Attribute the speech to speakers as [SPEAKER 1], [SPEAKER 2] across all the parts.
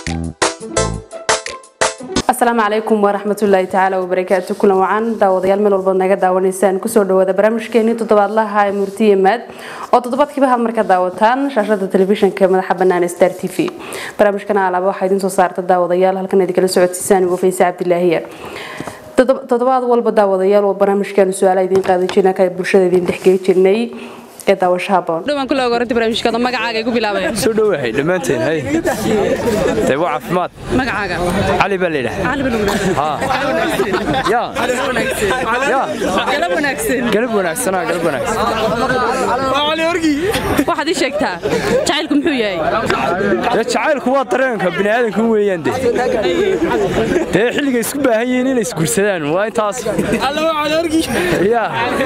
[SPEAKER 1] asalaamu calaykum waraxmatullaahi tacaala wabarakaatu kulan wacan daawadayaal meel walbaad naga daawanaysaan kusoo dhawaada barnaamijkeenii toddobaadlaha ee murtiye maad oo toddobaadkiiba had marka daawataan shaashada telefishinka madaxa bannaan ee star t v barnaamijkana alaaba waxaa idiin soo saarta daawadayaal halkan idinkala socodsiisaan ugu fayse cabdilaahiya toddobaad walba daawadayaal oo barnaamijkeenu su-aala idiin qaadan jirna ka bulshada idiin dhexgeli jirnay ee daawasho haboon dhawaan kula ogoranti barnaamijkaada magacaaga igu bilaabaya
[SPEAKER 2] soo dhowahay dhammaanteen hay dee waa caafimaad
[SPEAKER 1] magacaaga
[SPEAKER 2] cali baa la yidhaha
[SPEAKER 1] cali bal
[SPEAKER 2] ya ya
[SPEAKER 1] galab wanaagsan
[SPEAKER 2] galab wanaagsanaa galab wanaagsan
[SPEAKER 1] waxaad ii sheegtaa jacaylku muxuu yahay
[SPEAKER 2] dee jacaylku waa dareenka bini aadamka weeyaan de dee xilliga isku baahan yihiin inay isguursadaan waa intaas ya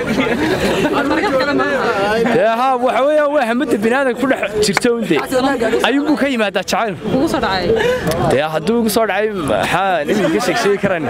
[SPEAKER 2] dee haa waxa weeyaan waa hamada bini aadamka ku dhex jirta un de ayuunbuu ka yimaadaa jacaylku
[SPEAKER 1] ugu soo dhacay
[SPEAKER 2] dee hadduu igu soo dhacay maxaa iminka sheeg sheegi karan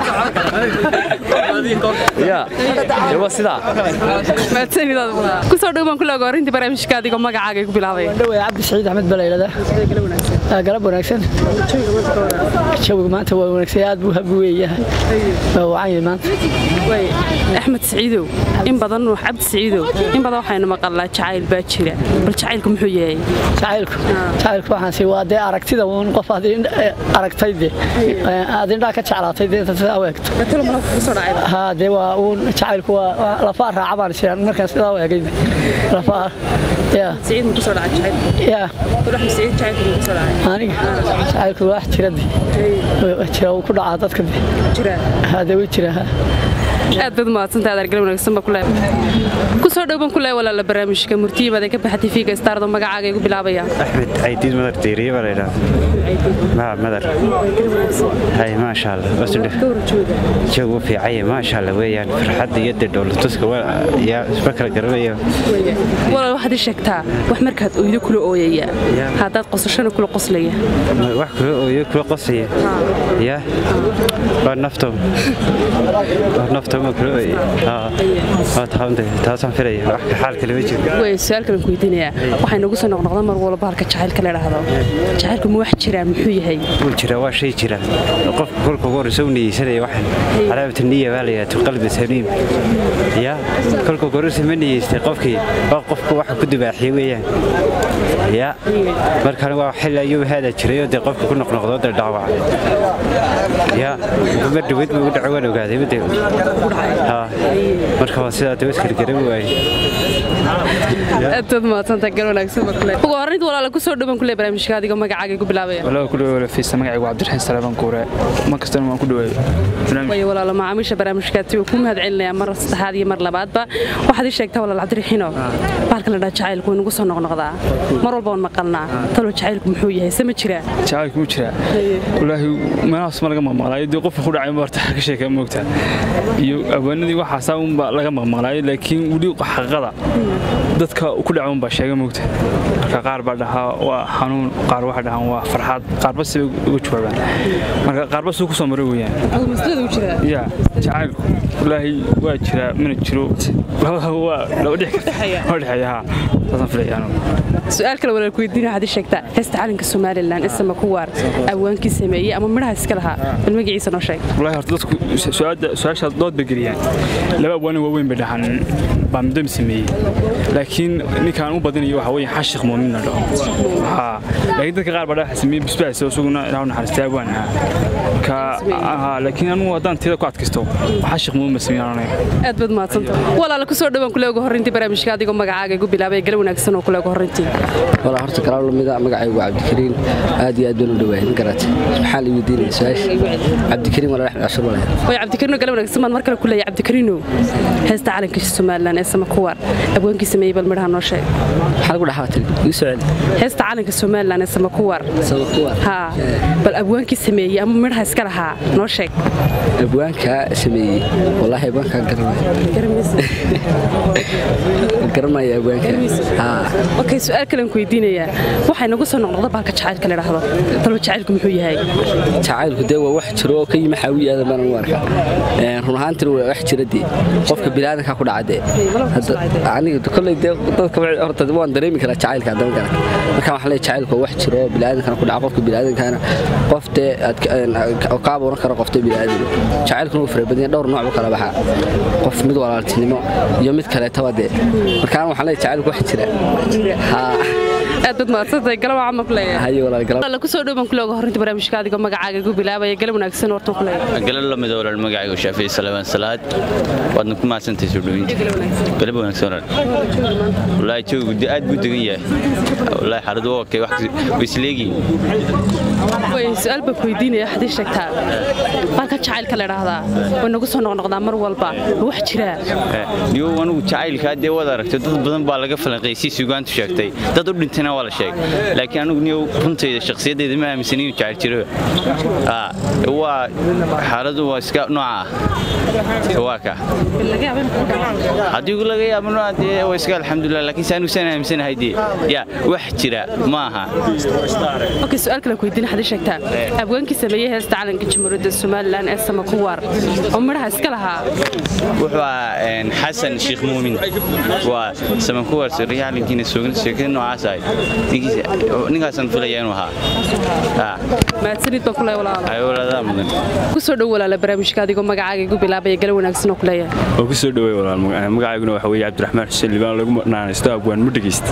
[SPEAKER 2] ya dee waa sidaa
[SPEAKER 1] mahadsanidad kusoo dhow baan kula ogoranti barnaamijka adigoo magacaaga igu bilaabaya
[SPEAKER 3] dhawey cabdi saciid axmed balaylada galab wanaagsan jawiga maanta waa wanaagsan aad buu habi weeyahay waa wacan yahay maanta
[SPEAKER 1] axmed siciidow in badan cabdi siciidow in badan waxaynu maqalnaa jacayl baa jira bal jacaylku muxuu yahay
[SPEAKER 3] jacaylku jacaylku waxaan si waa dee aragtida uun qof aad aragtay de aad indhaa ka jeclaatay dee inta sidaa u egto haa dee waa uun jacaylku waa lafaa raaca baan jiraan markaan sidaa u egay lafaa ya
[SPEAKER 1] siciid muxuu soo dhacay jacayl
[SPEAKER 3] ya
[SPEAKER 1] axmed siciid jacaylku muxuu soo dhacay
[SPEAKER 3] aniga jacaylku wax jira de jira uu ku dhacaa dadka de
[SPEAKER 1] jira
[SPEAKER 3] hadee way jira ha
[SPEAKER 1] aad baad mahadsantahay adeer galab wanaagsan baa kule kusoo dhow baan kule walaala barnaamijka murtiyimaad ee ka baxa tv-ga stardo magacaaga igu bilaabaya
[SPEAKER 4] axmed caydiid madar diiriye baa la yidhaha maa madar hay maasha allah wasudhe joog u fiicanye maasha allah weeyaan farxadda iyo dee dhowlatuska yaa isma kala garanaya
[SPEAKER 1] walaal waxaad ii sheegtaa wax markaad oydo kula ooyaya haddaad qosashana kula qoslaya
[SPEAKER 4] wax kula ooyo kula qosaya yaa waa nafto waa nafto ma kula ooye waa taxawante taasaan filaya wax xaal kale ma jiro
[SPEAKER 1] way su-aal kalan ku weydiinayaa waxay nagu soo noqnoqda mar walba halka jacaylka la idhaahdo jacaylku ma wax jiraa muxuu yahay
[SPEAKER 4] wuu jira waa shay jira qofka kolka ugu horreysa u niyeysanaya waxan calaamatu niya baa la yidhaha qalbi saliim ya kolka ugu horreysa ma niyeystay qofkii waa qofku waxa ku dubaaxiyey weeyaan ya markaan waa xil ayuu haada jirayoo dee qofka ku noqnoqdo dee dhaawaca ya mar dhaweyd buu u dhaco waan ogaaday made marka waa sidaa dee iskala garan waaye
[SPEAKER 1] aad baad mahadsantahay gal wanaagsan baa kule ugu horreynta walaala kusoo dhow baan kule barnaamijka adigoo magacaaga igu bilaabaya
[SPEAKER 5] walaa ku dhawaay fiisa magacaygu cabdiraxiin salaaban kuure mar kastana waan ku dhawaay
[SPEAKER 1] way walaalo macaamiisha barnaamijkaati uu ku mahad celinayaa mar saddexaad iyo mar labaadba waxaad ii sheegtaa walaal cabdiraxiino bahalka la dhaha jacaylku way nagu soo noqnoqdaa mar walba waan maqalnaa talo jacaylku muxuu yahay se ma jiraa
[SPEAKER 5] jacaylku mu jiraa walaahi meelahaas ma laga maqmaqlaayo dee qofka ku dhacay marta ka sheeka moogtaa iyo awaanadii waxaasaa unba laga maqmaqlaayo laakiin weli xaqiiqada dadka ku dhaca unbaa sheega moogta marka qaar baa dhahaa waa xanuun qaar waxay dhahaan waa farxad qaarba sibay uga jawaabaan marka qaarba suu ku soo maray weeyaan ya jacaylku walaahi waa jiraa mana jiro waa laba dhex karta waa dhexeeya haa saasaan filaya anugu
[SPEAKER 1] su-aal kale walaal ku weydiina waxaad ii sheegtaa heesta calanka somalilan isama ku waar awaankii sameeyey ama midhaha iska lahaa bal magaciisa noo sheeg
[SPEAKER 5] walaahi horta dadku su-aashaas dood bay geliyaan laba abwaana waaweyn bay dhahaan baa muddo sameeyey laakiin ninkaan u badinayo waxa weeye xashiq muumin la dhaho haa laakiin dadka qaar baa dhaha sameeyey bisbaas oo isaguna ilaahu naxariistay abwaan ahaa marka haa laakiin anugu haddaan tiyada ku adkaysto xashiq muumin ba sameeyaan anaga
[SPEAKER 1] aad baad mahadsantahay walaala kusoo dhowaan kule ugu horreyntii barnaamijka adigoo magacaaga igu bilaabay gal wanaagsan oo kule ugu horreyntii
[SPEAKER 6] walaa horta kalaal lamida magacaygu waa cabdikariin aad iyo aad baan u dhawaay ma garata maxaa la weydiinaya su-aasha cabdikariin walaa axmed cashur walaa
[SPEAKER 1] way cabdikariino gal wanaagsan baan mar kale ku leeyahay cabdikariino heesta calanka somalilan ee sama kuwaar abwaankii sameeyey bal midhaha noo sheeg
[SPEAKER 6] maxaa lagu dhaxaa tiri igu soo celi
[SPEAKER 1] heesta calanka somalilan ee sama kuwaar
[SPEAKER 6] sabab kuwa
[SPEAKER 1] haa bal abwaankii sameeyey ama midhaha iska lahaa noo sheeg
[SPEAKER 6] abwaanka sameeyey wallaahi abwaankaa garanaya garanmaya abwaanka haa
[SPEAKER 1] okay su-aal kalen ku weydiinayaa waxay nagu soo noqnoqda baalka jacaylka la idhaahdo talba jacaylku muxuu yahay
[SPEAKER 6] jacaylku dee waa wax jiro oo ka yimi xaawi aadan baan u arkaa Een, run ahaantina waa wax jira dee qofka bilaadanka ku dhacade aniga kolley dee dadka wa- horta waan dareemi karaa jacaylka haddana garan markaan waxaan leeyahay jacaylku waa wax jiro oo bilaadankan ku dhaca qofka bilaadankaana qof dee aad ka- een, oo kaa abuuran kara qofta bilaadan jacaylkuna wuu fara badan yahay, dhowr nooc buu kala baxaa qof mid walaaltinimo iyo mid kaleetaba dee markaan waxaan leeyahay jacaylku wax jira haa
[SPEAKER 1] aad baad mahadsantahay galab camal ku leeyahay
[SPEAKER 6] haye walaalgalab
[SPEAKER 1] alla kusoo dhowban kulooga horrinta barnaamijka adigoo magacaaga igu bilaabaya galab wanaagsan horta ku leeyahay
[SPEAKER 7] galab la mid walaal magacaygu shaafici salaamaan salaad waadna ku mahadsantahay soo dhaweynta galab wanaagsan walaal wallaahi joogu de aad buu degan yahay wallaahi xaaladu waa okay wax way isleegiin
[SPEAKER 1] way su-aal baan ku weydiinaya waxaad ii sheegtaa baalka jacaylka la idhaahdaa way nagu soo noqnoqdaa mar walba ma wax jiraa
[SPEAKER 7] niyo anigu jacaylkaa dee waad aragtay dad badan baa laga falanqaysay sugaantu sheegtay dad u dhintayna waa la sheegay laakiin anigu niyo runtayda shakhsiyaddeeda ma aaminsan inuu jacayl jiro Aa, waa xaaladu waa iska nooca ah waa ka haddii laga yaabo nooca dee waa iska alxamdulilah laakiin se anigu saan aaminsanahay dee yaa wax jira ma aha
[SPEAKER 1] okay su-aal kale ku weydiin waxaad ii sheegtaa abwaankii sameeyey heesta calanka jamhuuriyadda somalilan ee samakuwaar oo midhaha iska lahaa
[SPEAKER 7] wuxuu ahaa een, xasan sheekh muumin waa samankuwar siriyaalinkiina soogan sheekada noocaas ahay Ninkiisa- ninkaasaan filaya inuu ahaa Haa,
[SPEAKER 1] mahadsanid baan ku leeyahay walaalo
[SPEAKER 7] ay walaaladaa mudan
[SPEAKER 1] kusoo dhow walaala barnaamijka adigoo magacaaga igu bilaabaya galab wanaagsan oo ku leeyahay
[SPEAKER 5] oo ku soo dhawey walaal magaca- magacayguna waxa weeye cabdiraxmaan xuseen libaan lagu naanaysto abwaan ma dhegeysta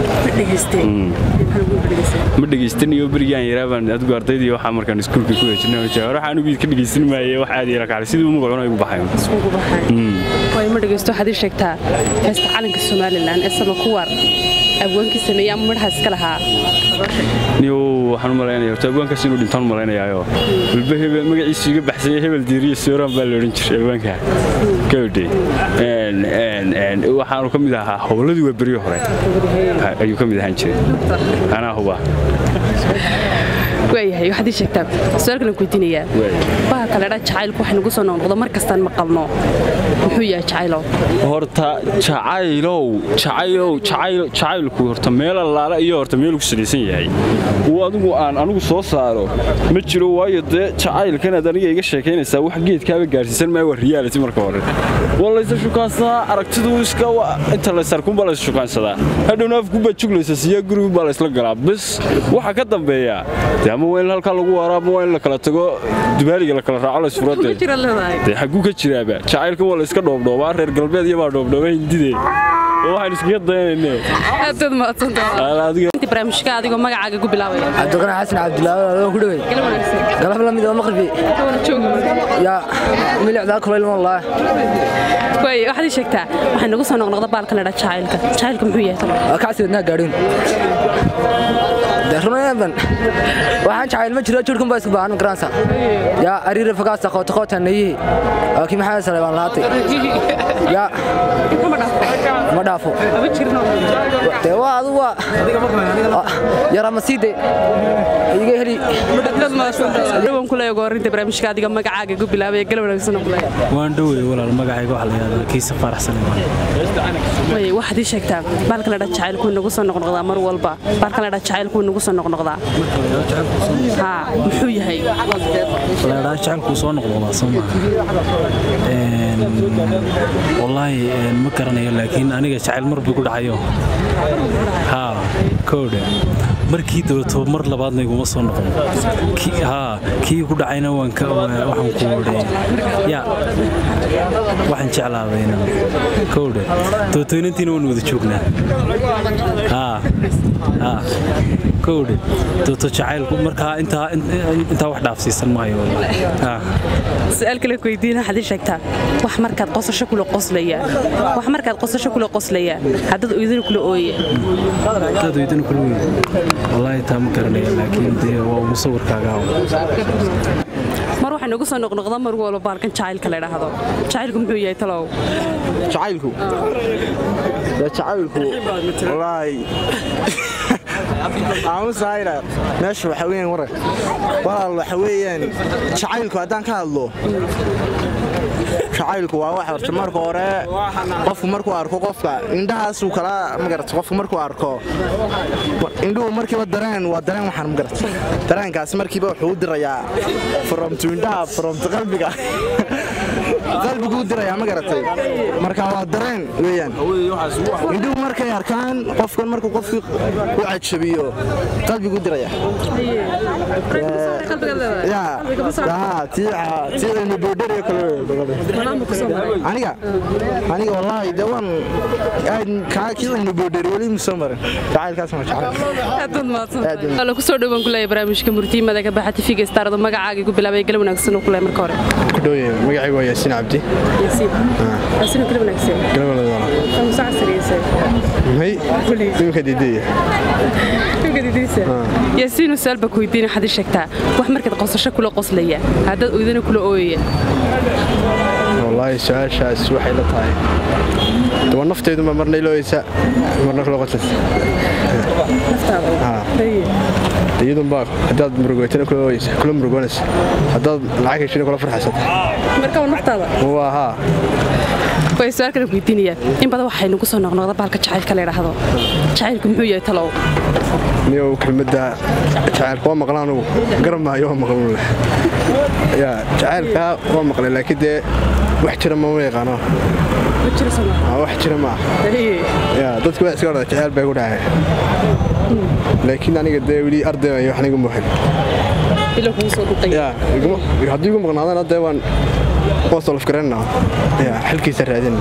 [SPEAKER 5] ma dhegeystan iyo berigaan yaraa baan adigu ardaydii waxaa markaan iskuulka ku hejinay hore waxaan ugu ka dhegeysan maayay wax aad yara kacay sidii magacuna igu baxay
[SPEAKER 1] way ma dhegeysto waxaad ii sheegtaa heesta calanka somalilan ee samakuwaar abwaankii sameeyey ama midhaha iska lahaa
[SPEAKER 5] niyo waxaan u malaynaya horta abwaankaas inuu dhintaan u malaynayaayoo walba hebel magaciisu iga baxsanya hebel diiriyo sooraan baa la odhan jiray abwaanka gabadhe waxaanu ka mid ahaa howladii waa beryo hore ayuu ka mid ahaan jiray anaa huba
[SPEAKER 1] waayahay waxaad ii sheegtaa su-aalkan ku weydiinayaa baha kale dha jacaylku waxay nagu soo noqnoqdo mar kastaan maqalno muxuu yahay jacaylow
[SPEAKER 5] horta jacaylow jacaylow jacayl jacaylku horta meel allaala iyo horta meel ku salaysan yahay uu adigu aan anigu soo saaro ma jiro waayo dee jacaylkan aad aniga iga sheekaynaysaa wax geedkaaba gaarsiisan maayo waa reality marka hore waa laysa shukaansadaa aragtidu iska wa- inta laysarkunbaa laysa shukaansadaa hadhowna afkubbaa juglaysa siyaa gurigunbaa laysla galaa bis waxa ka dambeeya dee ama waa in halkaa lagu waaro ama waa in la kala tago dubaaliga la kala raaco laysfuradee dee xagguu ka jiraaba jacaylkan waa la iska dhoobdhoobaa reer galbeed iyo baa dhoobdhooba hindide oo waxaan iskaga dayanayne
[SPEAKER 1] aadaad mahadsantahay
[SPEAKER 5] adiga
[SPEAKER 1] intii barnaamijka adigoo magacaaga igu bilaabaya
[SPEAKER 8] cabdiqani xasan cabdilaahi waa ku dhawey
[SPEAKER 1] galab wanaagsan
[SPEAKER 8] galab la mid oo maqribi
[SPEAKER 1] kawana jooga
[SPEAKER 8] yaa milicdaa kulayl wallah
[SPEAKER 1] waay waxaad ii sheegtaa waxay nagu soo noqnoqda baalka la dhaa jacaylka jacaylka muxuu yahay talo
[SPEAKER 8] waa kacsi wadnaha gaadhin runayaban waxaan jacayl ma jiro jirhkun baa isku baahan garansa yaa ariira fagaasta qoota qoota nayihi waa kii maxamed sale baan lahaatay yaa ma dhaafo dee waa adu waa yara masiide iga heli
[SPEAKER 1] dhawan ku leeyago horinta barnaamijka adiga magacaaga igu bilaabaya galab wanaagsan oo ku leeyahay
[SPEAKER 9] waan dhowey walaal magacayga waxa la yidhahdaa kiisa faraxsanay
[SPEAKER 1] way waxaad ii sheegtaa baalka la dhaa jacaylku wuu nagu soo noqnoqdaa mar walba baalka la dhaa jacaylku wuu nagu soo noqnoqdaa haa muxuu yahay
[SPEAKER 9] walaadhaa jacaylkuu soo noqnoqdaa soo maaha Een, wallaahi een, ma garanayo laakiin aniga jacayl mar buu ku dhacayo haa koodhe markii dabato mar labaadna iguma soo noqon Kii- haa kii ku dhacayna waan ka waa- waxaan ku odhay yaa waxaan jeclaadayna koodhe dabatoynantiina waan wada joognaa haa haa koodhe dabato jacaylku markaa intaa intaa wax dhaafsiisan maayo wallaahi haa
[SPEAKER 1] su-aal kale ku weydiin waxaad ii sheegtaa wax markaad qosasho kula qoslaya wax markaad qosasho kula qoslaya haddad oydina kula ooya
[SPEAKER 9] dad weydana kula weyn wallaahi taa ma garanaya laakiin dee waa ugu sawirkaaga
[SPEAKER 1] mar waxay nagu soo noqnoqda mar walba baalkan jacaylka la idhaahdo jacaylku muxuu yahay talow
[SPEAKER 10] jacaylku dee jacaylku wallaahi aamusahayna meesha waxa weeyaan warar walaal waxa weeyaan jacaylku haddaan ka hadlo jacaylku waa wax horta marka hore qofku markuu arko qofka indhahaasuu kala magarata qofku markuu arko indhuhu markiiba dareen waa dareen waxaan magarata dareenkaasi markiiba wuxuu u dirayaa fromtu indhaha fromtu qalbiga qalbigu u dirayaa ma garatay marka waa dareen weeyaan indhuhu markay arkaan qofkan markuu qofkii u cajabiyo qalbigu u diraya tiicaynu boodhariyo kale aniga aniga wallaahi de waan kaa kiicaynu boodhari weli musoo marin jacaylkaas ma jecel
[SPEAKER 1] kusoo dhowaan kuleeya barnaamijka murtiimada ka baxa tifiga staarado magacaaga ku bilaabay gal wanaagsan oo kuleeya marka hore
[SPEAKER 11] kudhowye magacaygu waa yaasiin cabdi
[SPEAKER 1] yaasiin gal wanaagsan
[SPEAKER 11] may imika diidaya
[SPEAKER 1] yaasiin saalba ku weydiin waxaad ii sheegtaa wax markaad qosasho kula qoslaya haddaad oydana kula ooyaya
[SPEAKER 11] wallaahi su-aashaas waxay la tahay waa nafteeduma marna ilooyeysa marna kula qoslaysa iyadunbaa haddaad murugoytana kula ooyeysa kula murugoonaysa haddaad lacag heshina kula farxaysata
[SPEAKER 1] marka waa naftaada
[SPEAKER 11] waa haa
[SPEAKER 1] way su-aal kale weydiinayaan in badan waxaynu ku soo noqnoqda baalka jacaylka la yidhaahdo jacaylku muxuu yahay talow
[SPEAKER 11] niyow kelmadda jacaylka waa maqla anugu garan maayo waa maqlan leh yaa jacaylka waa maqlay laakiin dee wax jira ma ma yaqaano wax jira ma yaa dadku waa iska odhada jacayl bay ku dhacay laakiin aniga dee weli arday iyo wax niga muuxin haddii igu maqnaadana dee waan waan solof garanna yaa xilkiisa raadin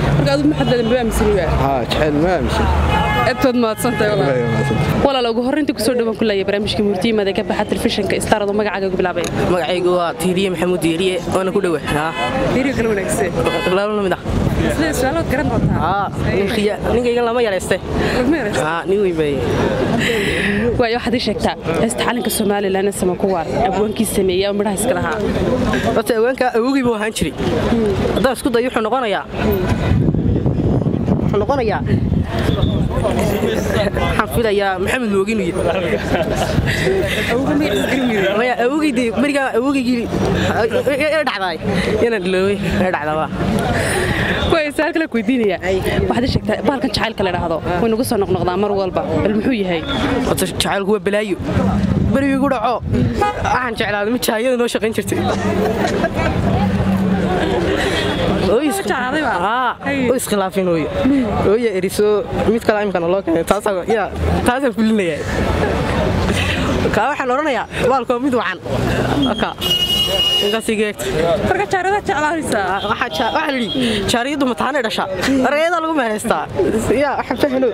[SPEAKER 11] jacayl ma aaminsan
[SPEAKER 1] aad mahadsantahay walaal ugu horreyntii kusoo dhawaan ku leeyahay barnaamijka murtiimada ka baxa telefishinka starado magacaaga ugu bilaabay
[SPEAKER 12] magacaygu waa tiiriye maxamuud diiriye waana ku dhowe
[SPEAKER 1] diiriye kala wanaagsan
[SPEAKER 12] laba mid ah
[SPEAKER 1] sidee su'aalood garan doontaa
[SPEAKER 12] ninkaygan lama yarayste nin weyn bay
[SPEAKER 1] waayo waxaad ii sheegtaa heesta xalinka somalilan sama kuwaar abwaankii sameeyey oo midhaha iska lahaa
[SPEAKER 12] horta awaanka awogii buu ahaan jiray haddaan isku dayo wuxuu noqonayaa wuxuu noqonayaa waxaan filayaa maxamed moogin maya awogeydi berigaa awogeygii dhacdaay inaan dhiloowey ee dhacdaba
[SPEAKER 1] way su'aal kale weydiinaya waxaad ii sheegtaa baalkan jacaylka la idhaahdo way nagu soo noqnoqdaa mar walba bal muxuu yahay
[SPEAKER 12] horta jacaylku waa balaayo berigii igu dhaco waxaan jeclaaday mid jaayada noo shaqayn jirtay iskhilaafin ooye ooye eriso mid kale imkana loo keenay taasaan fulinaya kaa waxaan odhanayaa baalku waa mid wacan
[SPEAKER 1] marka jaarada jeclaanaysaa
[SPEAKER 12] waxaa lidhi jaariyaddu mataanay dhashaa arayadaa lagu mehaystaa yaa waxaan fahno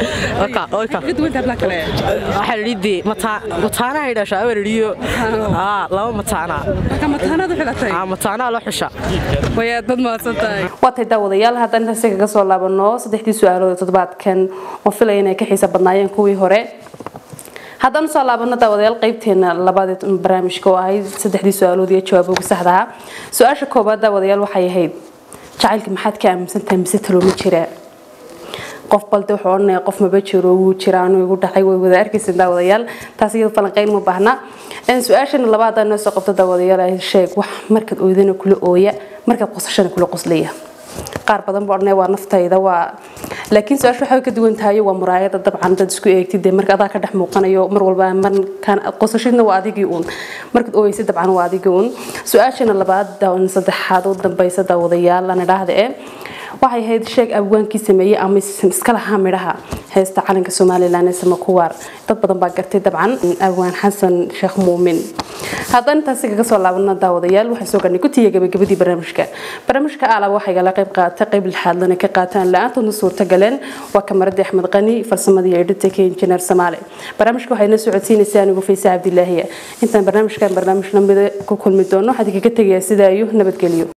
[SPEAKER 12] waxaa lidhi dee mataanahay dhashaa abaa lidhiyo laba mataanaa mataanaa loo xusha
[SPEAKER 1] wayaad bad mahadsantahay waatay daawadayaal haddaan intaasi kaga soo laabano saddexdii su-aalood toddobaadkan oo filaya inay ka xiisa badnaayeen kuwii hore haddaan usoo laabano daawadayaal qaybteena labaad barnaamijka oo ahayd saddexdii su-aalood iyo jawaaboga saxdaha su-aasha koobaad daawadayaal waxay ahayd jacaylka maxaad ka aaminsantahay mise talooma jira qof balde wuxuu odhanaya qof maba jiro wuu jira anuu igu dhacay way wada arkaysa daawadayaal taas iyada falanqeyn ma baahna su-aashana labaadaan noo soo qabto daawadayaal ay sheeg wax markaad oydana kula ooya markaad qosashana kula qoslaya qaar badan buu odhanaya waa naftayda waa laakiin su-aasha waxay ka duwan tahay waa muraayada dabcan dad isku eegtid dee marka adaa ka dhex muuqanayo mar walba markaan qosashidna waa adigii uun markaad ooyeysid dabcan waa adigii uun su-aashana labaad saddexaad u dambaysa daawadayaal aan idhaahda ee waxay ahayd sheeg abwaankii sameeyey ama iska lahaa midhaha heesta calanka somalilan ee samakuwaar dad badan baa gartay dabcan abwaan xasan sheekh muumin haddaan intaasi kaga soo laabano daawadayaal waxaan soo gaarnay gutiya gabagabadii barnaamijka barnaamijka aalab waxay gala qayb qaata qayb lixaadlana ka qaataan la-aantoodna suurta galeen waa kamaradii axmed qani farsamadii editanka injineer samaale barnaamijka waxayna socodsiinaysaa anigu faysa cabdilaahiya intaan barnaamijkan barnaamij lamida ku kulmi doono waxaan kaga tegayaa sidaa iyo nabadgelyo